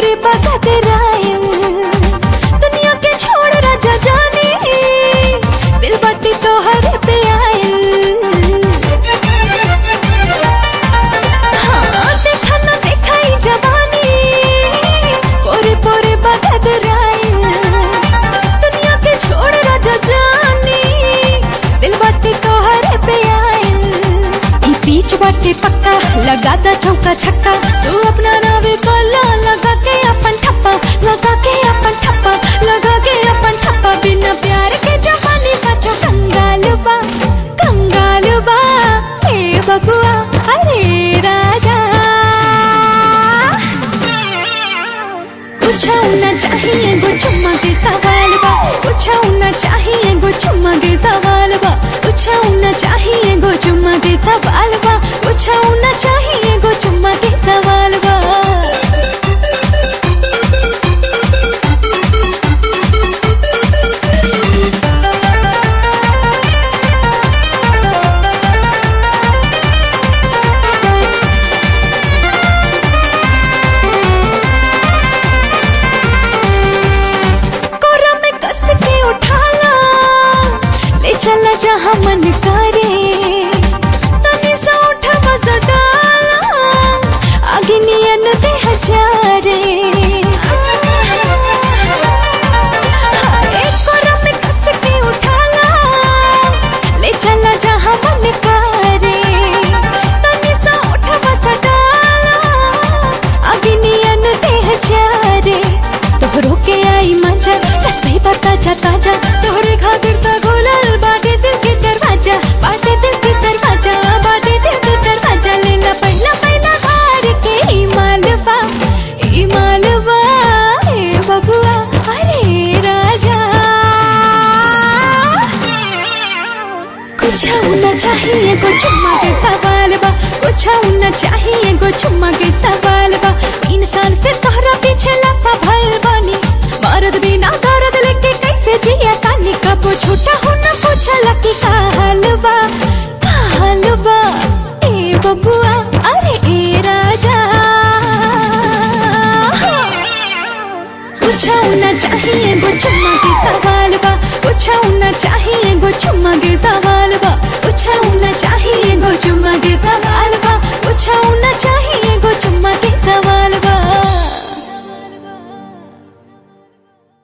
पोरे बगत रायल दुनिया के छोड़ राजा जाने दिल बाटी तो हर पे आयल हाँ देखा ना देखा ही जवानी पोरे पोरे बगत रायल दुनिया के छोड़ राजा जाने दिल बाटी तो हर पे आयल ई बीच बाटे पक्का लगा दा चौका छक्का तू अपना नावे कोला लगा के अपन ठप्पा लगा के अपन ठप्पा लगा के अपन ठप्पा बिना प्यार के जवानी सचो कंगाल बा कंगाल बा हे बबुआ अरे राजा कुछ होना चाहिए वो चुम्मा के सवाल बा कुछ होना चाहिए वो चुम्मा के सवाल बा कुछ होना चाहिए वो चुम्मा के सवाल बा कुछ होना चाहिए वो चुम्मा के सवाल बा कोरा में कस के उठाला ले चला जहाँ मन करे तनी सा उठा मजा डाला आगे नियन दे हजारे हाय, कोरा में कस के उठाला ले चला जहाँ मन करे तनी सा उठा मजा डाला आगे नियन दे हजारे तोहरो के आई मजा तस्वीर बता जा ताजा तोहरे खातिर तो खोलल बाटे दिल के दरवाजा बाटे दिल के दरवाजा बाटे दिल के दरवाजा लेला पहला पहला घर के ई मालवा ई मालवा हे बबुआ अरे राजा कुछ होना चाहिए को चुम्मा के सवाल बा कुछ होना चाहिए को चुम्मा के सवाल बा तीन साल से तोहरा पीछे लफा भइल बानी मरद बिना दर्द लेके कैसे जिया तानी कब छोटा हो न पूछला कि का हाल बा का हाल बा ए बबुआ अरे ए राजा कुछ होना चाहिए वो चुम्मा के सवाल बा कुछ होना चाहिए वो चुम्मा के सवाल बा कुछ होना चाहिए वो चुम्मा के सवाल बा कुछ होना